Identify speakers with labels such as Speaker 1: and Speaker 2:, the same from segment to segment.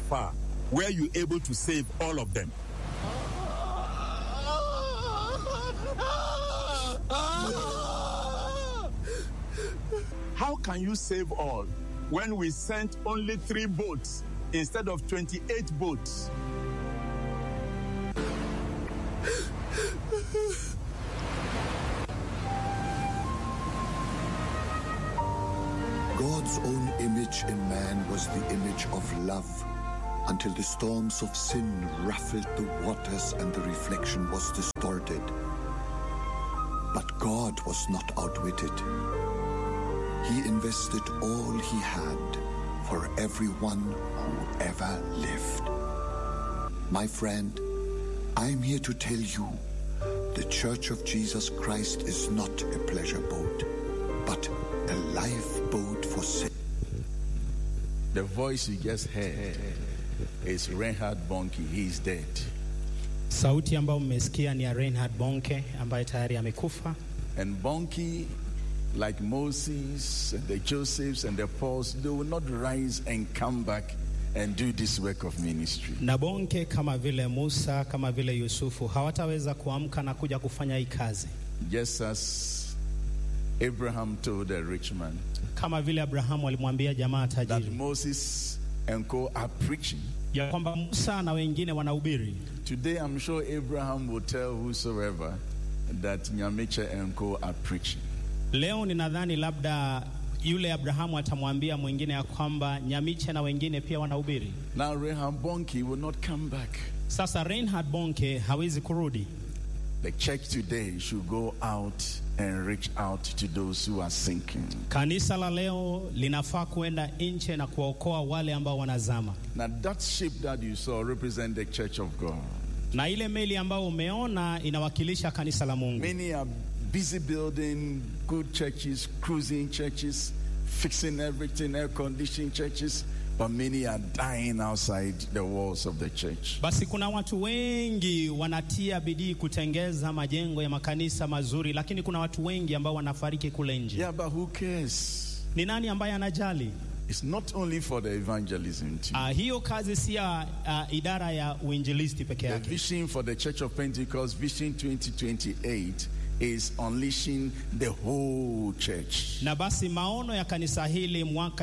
Speaker 1: far, were you able to save all of them? How can you save all when we sent only three boats instead of 28 boats?
Speaker 2: God's own image in man was the image of love until the storms of sin ruffled the waters and the reflection was distorted. But God was not outwitted. He invested all he had for everyone who ever lived. My friend, I'm here to tell you the Church of Jesus Christ is not a pleasure boat, but a lifeboat for sin.
Speaker 3: The voice you just heard is Reinhard Bonnke. He's dead.
Speaker 4: Sauti ambayo mmesikia ni ya Reinhard Bonke ambaye tayari amekufa,
Speaker 3: And Bonnke, like Moses, and the Josephs, and the Pauls, they will not rise and come back and do this work of ministry.
Speaker 4: na Bonke kama vile Musa, kama vile Yusufu hawataweza kuamka na kuja kufanya hii kazi,
Speaker 3: Just as Abraham told the rich man
Speaker 4: kama vile Abrahamu alimwambia jamaa
Speaker 3: that
Speaker 4: tajiri
Speaker 3: Moses and co are preaching.
Speaker 4: ya kwamba Musa na wengine wanahubiri.
Speaker 3: Today, I'm sure Abraham will tell whosoever that Nyamiche and co are preaching.
Speaker 4: Leo ninadhani labda yule Abrahamu atamwambia mwingine ya kwamba Nyamiche na wengine pia wanahubiri.
Speaker 3: Now, Reinhard Bonnke will not come back.
Speaker 4: Sasa Reinhard Bonke hawezi kurudi.
Speaker 3: The church today should go out and reach out to those who are sinking.
Speaker 4: Kanisa la leo linafaa kuenda nje na kuwaokoa wale ambao wanazama,
Speaker 3: Now, that ship that you saw represent the church of God.
Speaker 4: na ile meli ambayo umeona inawakilisha kanisa la Mungu.
Speaker 3: Many are busy building good churches, cruising churches, fixing everything, air conditioning churches, but many are dying outside the walls of the church.
Speaker 4: Basi kuna watu wengi wanatia bidii kutengeza majengo ya makanisa mazuri, lakini kuna watu wengi ambao wanafariki kule nje.
Speaker 3: Yeah, but who cares?
Speaker 4: Ni nani ambaye anajali?
Speaker 3: It's not only for the evangelism team.
Speaker 4: Uh, hiyo kazi si ya uh, idara ya uinjilisti peke
Speaker 3: The
Speaker 4: yake.
Speaker 3: vision for the Church of Pentecost, Vision 2028, is unleashing the whole church.
Speaker 4: Na basi maono ya kanisa hili mwaka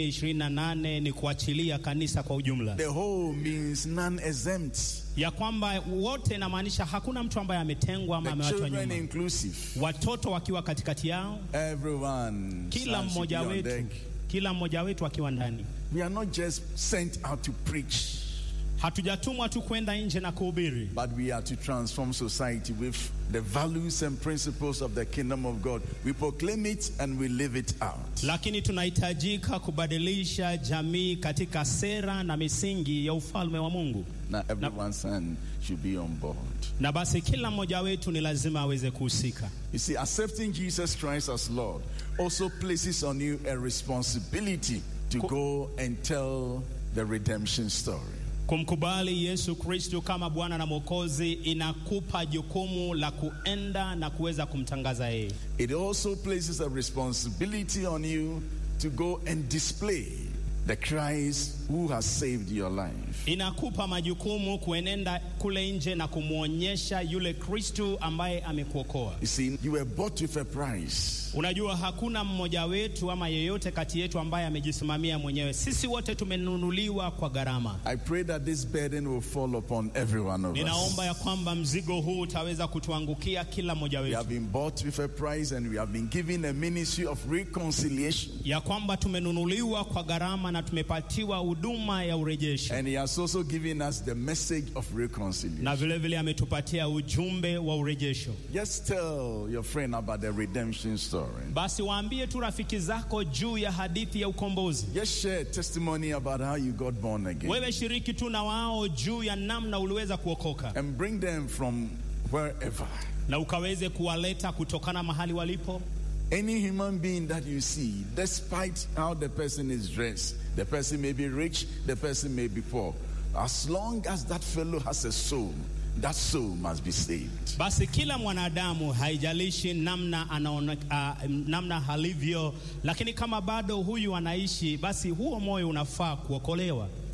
Speaker 4: 2028 ni kuachilia kanisa kwa ujumla,
Speaker 3: The whole means none exempt.
Speaker 4: ya kwamba wote, inamaanisha hakuna mtu ambaye ametengwa ama
Speaker 3: The
Speaker 4: amewachwa
Speaker 3: children
Speaker 4: nyuma,
Speaker 3: inclusive.
Speaker 4: watoto wakiwa katikati yao,
Speaker 3: Everyone.
Speaker 4: kila
Speaker 3: shall
Speaker 4: mmoja
Speaker 3: be on
Speaker 4: wetu,
Speaker 3: deck.
Speaker 4: kila mmoja wetu akiwa ndani.
Speaker 3: We are not just sent out to preach,
Speaker 4: Hatujatumwa tu kwenda nje na kuhubiri,
Speaker 3: but we are to transform society with the values and principles of the kingdom of God. We proclaim it and we live it out.
Speaker 4: lakini tunahitajika kubadilisha jamii katika sera na misingi ya ufalme wa Mungu.
Speaker 3: Now, everyone's hand should be on board.
Speaker 4: Na basi kila mmoja wetu ni lazima aweze kuhusika.
Speaker 3: You see, accepting Jesus Christ as Lord also places on you a responsibility to go and tell the redemption story.
Speaker 4: Kumkubali Yesu Kristo kama Bwana na Mwokozi inakupa jukumu la kuenda na kuweza kumtangaza yeye.
Speaker 3: It also places a responsibility on you to go and display the Christ who has saved your life.
Speaker 4: Inakupa majukumu kuenenda kule nje na kumwonyesha yule Kristo ambaye amekuokoa.
Speaker 3: You see, you were bought with a price.
Speaker 4: Unajua, hakuna mmoja wetu ama yeyote kati yetu ambaye amejisimamia mwenyewe. Sisi wote tumenunuliwa kwa gharama.
Speaker 3: I pray that this burden will fall upon every one of
Speaker 4: Ninaomba
Speaker 3: us.
Speaker 4: ya kwamba mzigo huu utaweza kutuangukia kila mmoja
Speaker 3: We
Speaker 4: wetu,
Speaker 3: have been bought with a price and we have been given a ministry of reconciliation.
Speaker 4: ya kwamba tumenunuliwa kwa gharama na tumepatiwa huduma ya urejesho,
Speaker 3: And He has also given us the message of reconciliation.
Speaker 4: na vile vile ametupatia ujumbe wa urejesho.
Speaker 3: Just tell your friend about the redemption story.
Speaker 4: Basi waambie tu rafiki zako juu ya hadithi ya ukombozi.
Speaker 3: Just share testimony about how you got born again.
Speaker 4: Wewe shiriki tu na wao juu ya namna uliweza kuokoka,
Speaker 3: And bring them from wherever.
Speaker 4: na ukaweze kuwaleta kutokana mahali walipo.
Speaker 3: Any human being that you see, despite how the person is dressed, the person may be rich, the person may be poor. As long as that fellow has a soul, that soul must be saved.
Speaker 4: Basi kila mwanadamu haijalishi namna anaona, uh, namna halivyo, lakini kama bado huyu anaishi, basi huo moyo unafaa kuokolewa.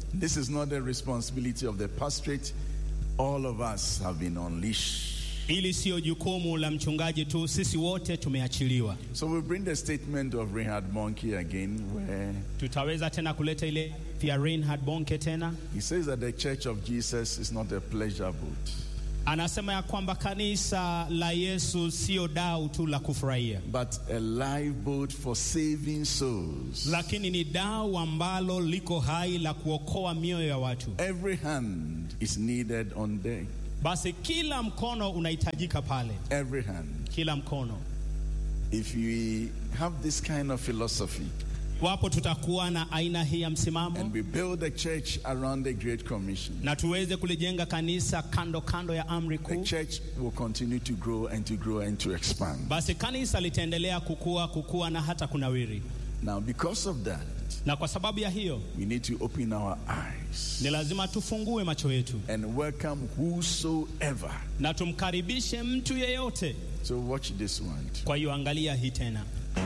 Speaker 3: This is not the responsibility of the pastorate. All of us have been unleashed.
Speaker 4: Hili siyo jukumu la mchungaji tu, sisi wote tumeachiliwa.
Speaker 3: So we bring the statement of Reinhard Monkey again, where
Speaker 4: Tutaweza tena kuleta ile ya Reinhard Bonke tena,
Speaker 3: he says that the church of Jesus is not a pleasure boat,
Speaker 4: anasema ya kwamba kanisa la Yesu sio dau tu la kufurahia,
Speaker 3: but a live boat for saving souls.
Speaker 4: lakini ni dau ambalo liko hai la kuokoa mioyo ya watu.
Speaker 3: Every hand is needed on deck.
Speaker 4: Basi kila mkono unahitajika pale,
Speaker 3: Every hand.
Speaker 4: kila mkono.
Speaker 3: If we have this kind of philosophy
Speaker 4: Wapo tutakuwa na aina hii ya
Speaker 3: and
Speaker 4: msimamo
Speaker 3: we build the church around the Great Commission,
Speaker 4: na tuweze kulijenga kanisa kando kando ya amri
Speaker 3: the
Speaker 4: kuu,
Speaker 3: church will continue to grow and to grow and to expand.
Speaker 4: basi kanisa litaendelea kukua kukua na hata kunawiri.
Speaker 3: Now, because of that,
Speaker 4: Na kwa sababu ya hiyo
Speaker 3: we need to open our eyes
Speaker 4: ni lazima tufungue macho yetu
Speaker 3: and welcome whosoever.
Speaker 4: na tumkaribishe mtu yeyote.
Speaker 3: So, watch this one.
Speaker 4: Kwa hiyo angalia hii tena.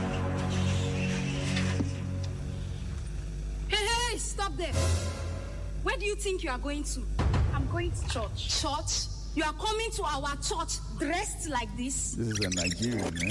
Speaker 5: Hey, hey, stop there. Where do you think you are going to?
Speaker 6: I'm going to church.
Speaker 5: Church? You are coming to our church dressed like this?
Speaker 3: This is a Nigerian, eh?